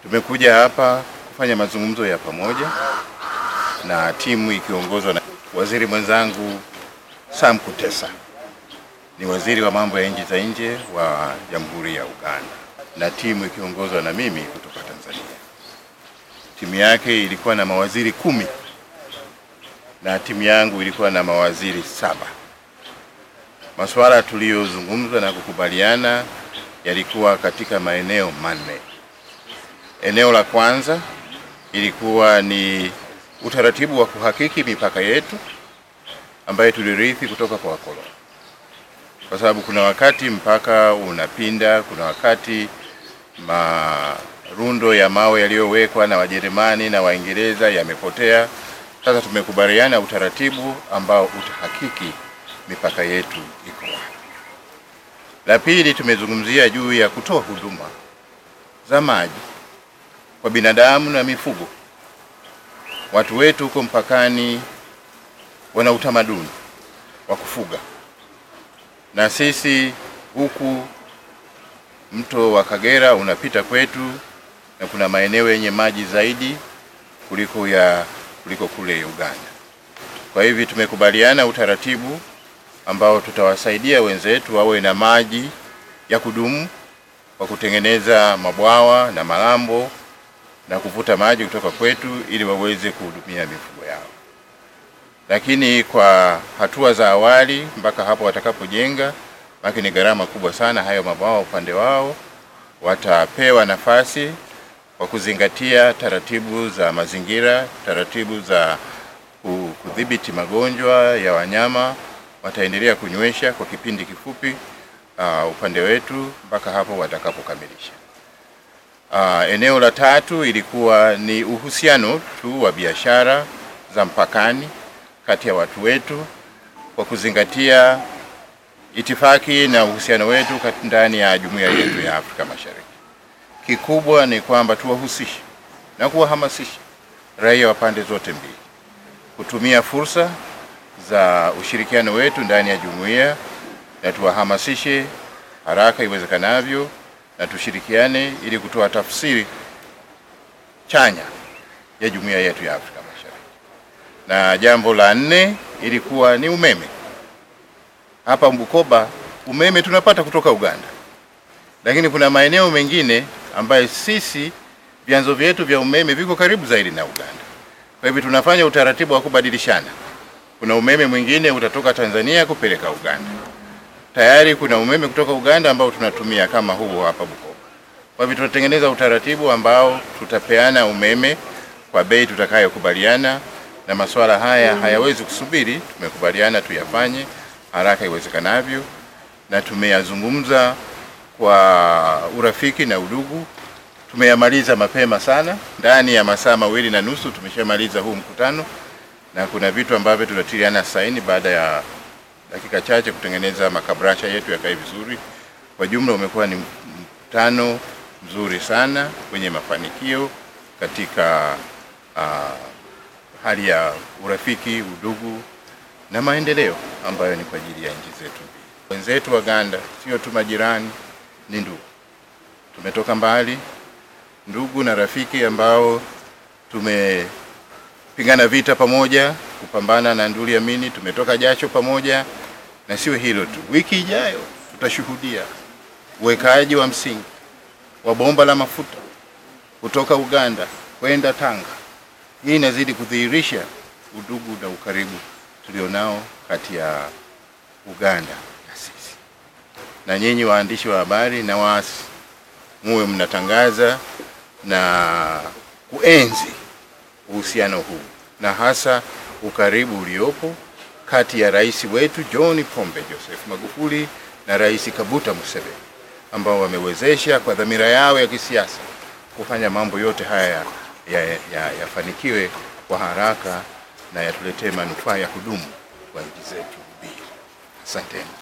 Tumekuja hapa kufanya mazungumzo ya pamoja na timu ikiongozwa na waziri mwenzangu Sam Kutesa, ni waziri wa mambo ya nchi za nje wa Jamhuri ya Uganda, na timu ikiongozwa na mimi kutoka Tanzania. Timu yake ilikuwa na mawaziri kumi na timu yangu ilikuwa na mawaziri saba. Masuala tuliyozungumza na kukubaliana yalikuwa katika maeneo manne. Eneo la kwanza ilikuwa ni utaratibu wa kuhakiki mipaka yetu ambayo tulirithi kutoka kwa wakoloni, kwa sababu kuna wakati mpaka unapinda, kuna wakati marundo ya mawe yaliyowekwa na Wajerumani na Waingereza yamepotea. Sasa tumekubaliana utaratibu ambao utahakiki mipaka yetu iko wapi. La pili, tumezungumzia juu ya kutoa huduma za maji kwa binadamu na mifugo. Watu wetu huko mpakani wana utamaduni wa kufuga, na sisi huku mto wa Kagera unapita kwetu, na kuna maeneo yenye maji zaidi kuliko ya kuliko kule Uganda. Kwa hivyo tumekubaliana utaratibu ambao tutawasaidia wenzetu wawe na maji ya kudumu kwa kutengeneza mabwawa na malambo na kuvuta maji kutoka kwetu ili waweze kuhudumia mifugo yao. Lakini kwa hatua za awali mpaka hapo watakapojenga, maki ni gharama kubwa sana, hayo mabwawa upande wao watapewa nafasi kwa kuzingatia taratibu za mazingira, taratibu za kudhibiti magonjwa ya wanyama, wataendelea kunywesha kwa kipindi kifupi uh, upande wetu mpaka hapo watakapokamilisha. Uh, eneo la tatu ilikuwa ni uhusiano tu wa biashara za mpakani kati ya watu wetu kwa kuzingatia itifaki na uhusiano wetu ndani ya jumuiya yetu ya Afrika Mashariki. Kikubwa ni kwamba tuwahusishe na kuwahamasisha raia wa pande zote mbili kutumia fursa za ushirikiano wetu ndani ya jumuiya na tuwahamasishe haraka iwezekanavyo na tushirikiane ili kutoa tafsiri chanya ya jumuiya yetu ya Afrika Mashariki. Na jambo la nne ilikuwa ni umeme. Hapa Bukoba umeme tunapata kutoka Uganda, lakini kuna maeneo mengine ambayo sisi vyanzo vyetu vya umeme viko karibu zaidi na Uganda. Kwa hivyo tunafanya utaratibu wa kubadilishana. Kuna umeme mwingine utatoka Tanzania kupeleka Uganda. Tayari kuna umeme kutoka Uganda ambao tunatumia kama huu hapa Bukoba. Kwa hivyo tunatengeneza utaratibu ambao tutapeana umeme kwa bei tutakayokubaliana, na masuala haya hayawezi kusubiri. Tumekubaliana tuyafanye haraka iwezekanavyo, na tumeyazungumza kwa urafiki na udugu. Tumeyamaliza mapema sana, ndani ya masaa mawili na nusu tumeshamaliza huu mkutano, na kuna vitu ambavyo tunatiliana saini baada ya dakika chache kutengeneza makabrasha yetu yakae vizuri. Kwa jumla umekuwa ni mkutano mzuri sana wenye mafanikio katika uh, hali ya urafiki, udugu na maendeleo ambayo ni kwa ajili ya nchi zetu mbili. Wenzetu Waganda sio tu majirani, ni ndugu. Tumetoka mbali, ndugu na rafiki ambao tumepigana vita pamoja kupambana na nduli Amini, tumetoka jasho pamoja, na sio hilo tu. Wiki ijayo tutashuhudia uwekaji wa msingi wa bomba la mafuta kutoka Uganda kwenda Tanga. Hii inazidi kudhihirisha udugu na ukaribu tulionao kati ya Uganda na sisi. Na nyinyi waandishi wa habari na waasi, muwe mnatangaza na kuenzi uhusiano huu na hasa ukaribu uliopo kati ya rais wetu John Pombe Joseph Magufuli na Rais Kaguta Museveni ambao wamewezesha kwa dhamira yao ya kisiasa kufanya mambo yote haya yafanikiwe ya, ya kwa haraka na yatuletee manufaa ya kudumu kwa nchi zetu mbili. Asanteni.